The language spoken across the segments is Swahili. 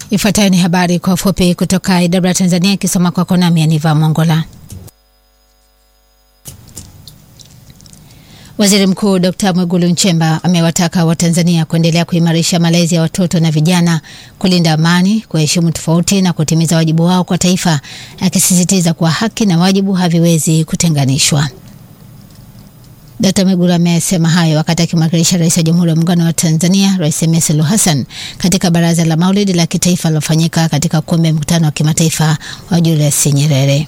Ifuatayo ni habari kwa ufupi kutoka idara ya Tanzania ikisoma kwako nami Aniva Mongola. Waziri Mkuu Dr. Mwigulu Nchemba amewataka Watanzania kuendelea kuimarisha malezi ya watoto na vijana, kulinda amani, kuheshimu tofauti na kutimiza wajibu wao kwa taifa, akisisitiza kuwa haki na wajibu haviwezi kutenganishwa. Dkt. Mwigulu amesema hayo wakati akimwakilisha Rais wa Jamhuri ya Muungano wa Tanzania, Rais Samia Suluhu Hassan katika Baraza la Maulidi la Kitaifa lilofanyika katika ukumbi wa mkutano wa kimataifa wa Julius Nyerere.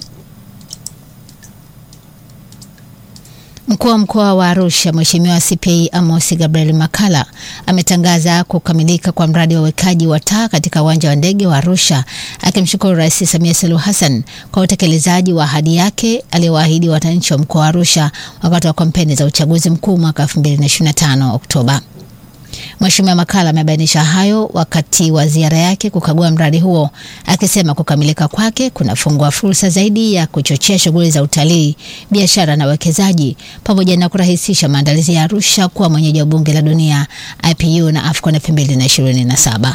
Mkuu wa mkoa wa Arusha Mheshimiwa CPA Amos Gabriel Makala ametangaza kukamilika kwa mradi wa uwekaji wa taa katika uwanja wa ndege wa Arusha, akimshukuru Rais Samia Suluhu Hassan kwa utekelezaji wa ahadi yake aliyowaahidi wananchi wa mkoa wa Arusha wakati wa kampeni za uchaguzi mkuu mwaka 2025 Oktoba. Mheshimiwa Makala amebainisha hayo wakati wa ziara yake kukagua mradi huo, akisema kukamilika kwake kunafungua fursa zaidi ya kuchochea shughuli za utalii, biashara na uwekezaji pamoja na kurahisisha maandalizi ya Arusha kuwa mwenyeji wa Bunge la Dunia IPU na AFCON 2027.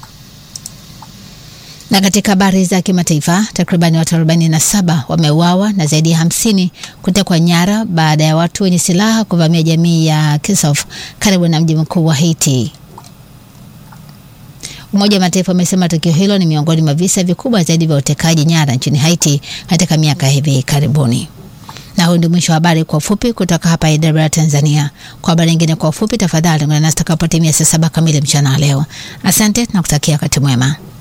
Na katika habari za kimataifa, takribani watu 47 wameuawa na zaidi ya 50 kutekwa nyara baada ya watu wenye silaha kuvamia jamii ya Kisof karibu na mji mkuu wa Haiti. Umoja wa Mataifa umesema tukio hilo ni miongoni mwa visa vikubwa zaidi vya utekaji nyara nchini Haiti katika miaka hivi karibuni. Na huu ndio mwisho wa habari kwa ufupi kutoka hapa idara ya Tanzania. Kwa habari nyingine kwa ufupi, tafadhali ungana nasi takapotimia saa saba kamili mchana leo. Asante na kutakia wakati mwema.